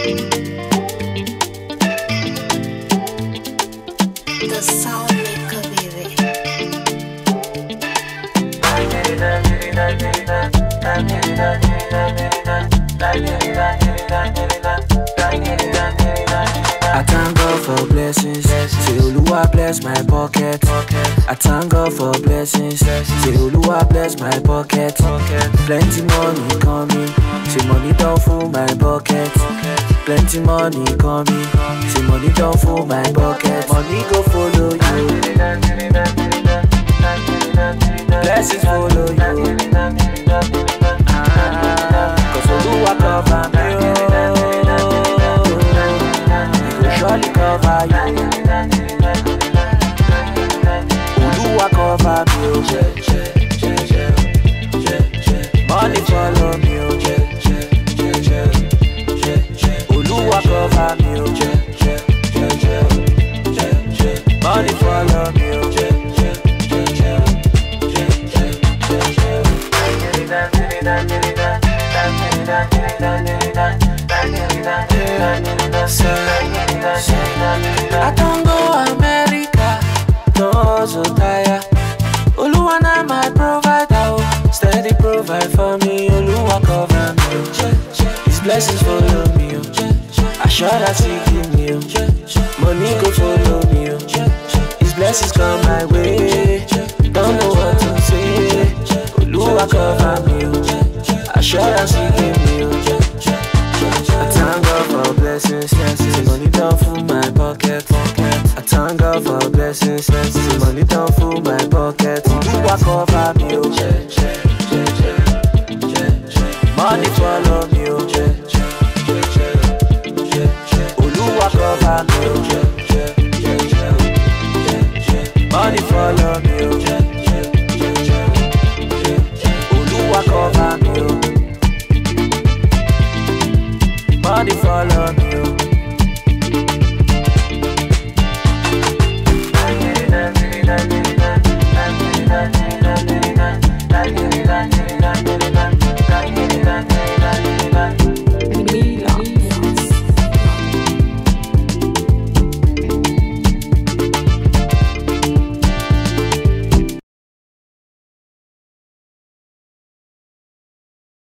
The sound maker, baby. I thank God for blessings. Say Oluwa bless my pocket. I thank God for blessings. Say Oluwa bless my pocket. Plenty money coming. Say money don't full my bucket. Plenty money coming. Say money don't full my bucket. Money go follow you. Blessings follow you. Ah, Cause Oluwa cover me. Oh. He go surely cover you. Oluwa cover me. Oh. Money follow me. Oh. Oluwa cover me. Oh. Money follow me. I don't go America, no so tire. Oluwa na my provider, oh. steady provide for me. Oluwa cover me, oh. His blessings follow me, oh. I sure that he give me, oh. money go follow me, oh. His blessings come my way. Don't know what to say. Oluwa cover me, oh. I sure that he give me, oh.